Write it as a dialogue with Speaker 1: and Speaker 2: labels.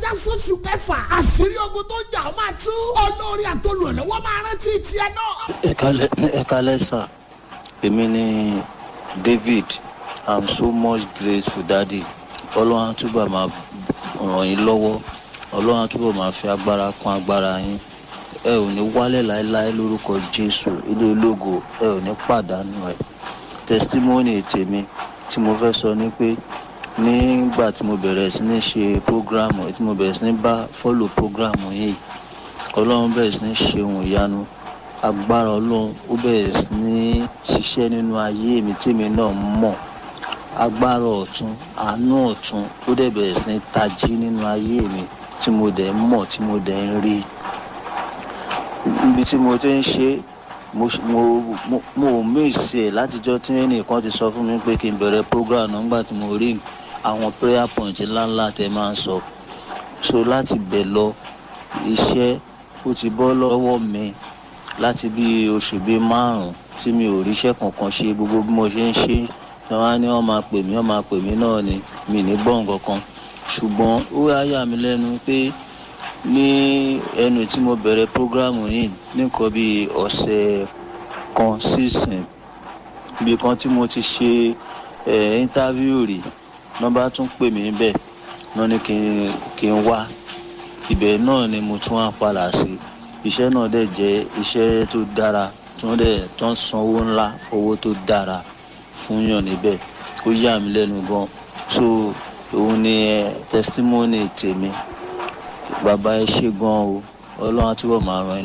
Speaker 1: já sóṣù kẹfà àṣírí ogun tó jà ó máa tú olórí àtolùrànlọ́wọ́ máa rántí tiẹ̀ náà.
Speaker 2: ẹ kálẹ̀ ẹ kálẹ̀ sà èmi ni david i'm so much grateful daddy ọlọ́run á túbọ̀ máa ràn yín lọ́wọ́ ọlọ́run á túbọ̀ máa fi agbára kún agbára yín ẹ ò ní wálẹ̀ láéláé lórúkọ jésù ilé ológo ẹ ò ní pàdánù rẹ̀ testimony tèmi tí mo fẹ́ sọ ni pé nígbà tí mo bẹ̀rẹ̀ sí ní ṣe programu tí mo bẹ̀rẹ̀ sí ní bá follow programu yìí ọlọ́run bẹ̀rẹ̀ sí ní ṣe ohun ìyanu agbára ọlọ́run ó bẹ̀rẹ̀ sí ní ṣiṣẹ́ nínú ayé mi tèmi náà mọ̀ agbára ọ̀tún àánú ọ̀tún ó dẹ̀ bẹ̀rẹ̀ sí ní tají nínú ayé mi tí mo dẹ̀ ń mọ̀ tí mo dẹ̀ ń rí ibi tí mo ti ń ṣe mo mo mo mo mísì ẹ̀ látijọ́ tí ẹnìkan ti sọ fún mi pé kí n bẹ̀rẹ̀ program náà nígbà tí mo rí àwọn prayer point ńláńlá tẹ máa ń sọ so láti bẹ̀ lọ iṣẹ́ ó ti bọ́ lọ́wọ́ mi láti bí oṣù bíi márùn-ún tí mi ò ríṣẹ́ kankan ṣe gbogbo bí mo ṣe ń ṣe tí wọ́n á ní wọ́n máa pè mí wọ́n máa pè mí náà ni mi ní gbọ́ nǹkan kan ṣùgbọ́n ó wá yà mí lẹ́nu pé ní ẹnu tí mo bẹ̀rẹ̀ prógrámù yìí nìkan bíi ọ̀sẹ̀ kan sísìn ibi kan tí mo ti ṣe ẹ̀ íńtávíù rí wọ́n bá tún pè mí bẹ́ẹ̀ wọ́n ní kí n kí n wá ibẹ̀ náà ni mo tún wá padà sí iṣẹ́ náà dẹ̀ jẹ́ iṣẹ́ tó dára tí wọ́n dẹ̀ tó ń san owó ńlá owó tó dára fún yàn níbẹ̀ ó yà mí lẹ́nu gan so òun ni ẹ testimony tèmi bàbá ẹ ṣe gan o ọlọ́run á túbọ̀ máa ràn yín